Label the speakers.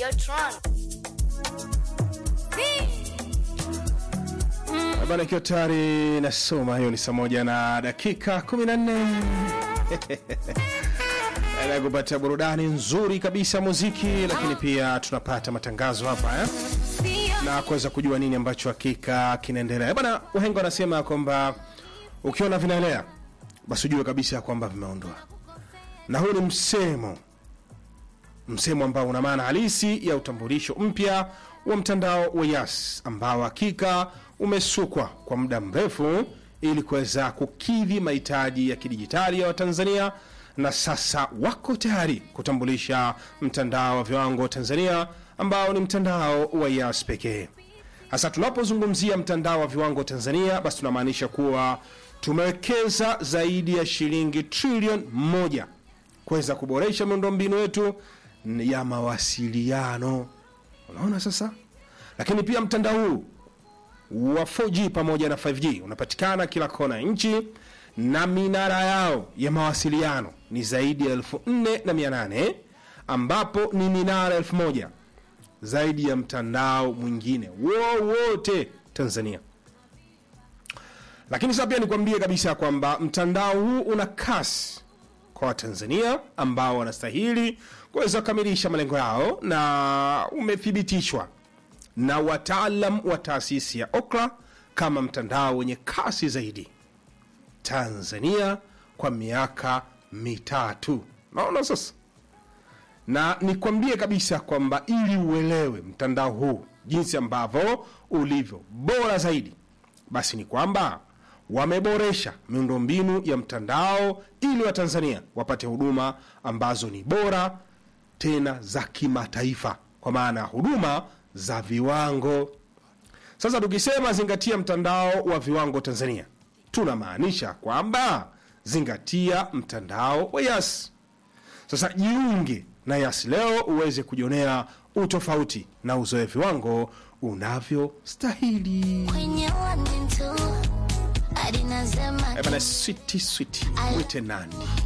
Speaker 1: Videotron.
Speaker 2: Bana, ikiwa tayari nasoma, hiyo ni saa moja na dakika 14 na kupata burudani nzuri kabisa muziki, lakini pia tunapata matangazo hapa eh? na kuweza kujua nini ambacho hakika kinaendelea bana. Wahenga wanasema kwamba ukiona vinaelea basi ujue kabisa kwamba vimeondwa, na huu ni msemo msemo ambao una maana halisi ya utambulisho mpya wa mtandao wa Yas ambao hakika umesukwa kwa muda mrefu ili kuweza kukidhi mahitaji ya kidijitali ya Watanzania na sasa wako tayari kutambulisha mtandao wa viwango wa Tanzania ambao ni mtandao wa Yas pekee. Hasa tunapozungumzia mtandao wa viwango Tanzania, basi tunamaanisha kuwa tumewekeza zaidi ya shilingi trilioni moja kuweza kuboresha miundombinu yetu ya mawasiliano. Unaona sasa, lakini pia mtandao huu wa 4G pamoja na 5G unapatikana kila kona ya nchi na minara yao ya mawasiliano ni zaidi ya elfu nne na mia nane ambapo ni minara elfu moja zaidi ya mtandao mwingine wowote Tanzania. Lakini sasa pia nikwambie kabisa kwamba mtandao huu una kasi kwa Watanzania ambao wanastahili kuweza kukamilisha malengo yao na umethibitishwa na wataalam wa taasisi ya Okra kama mtandao wenye kasi zaidi Tanzania kwa miaka mitatu. Naona sasa, na nikwambie kabisa kwamba ili uelewe mtandao huu jinsi ambavyo ulivyo bora zaidi, basi ni kwamba wameboresha miundombinu ya mtandao ili Watanzania wapate huduma ambazo ni bora tena za kimataifa, kwa maana ya huduma za viwango. Sasa tukisema zingatia mtandao wa viwango Tanzania, tunamaanisha kwamba zingatia mtandao wa Yas. Sasa jiunge na Yas leo uweze kujionea utofauti na uzoe viwango unavyostahili.
Speaker 3: Kwenye one and two, hadi nasema
Speaker 2: Eh bana, switi switi, mwite nani?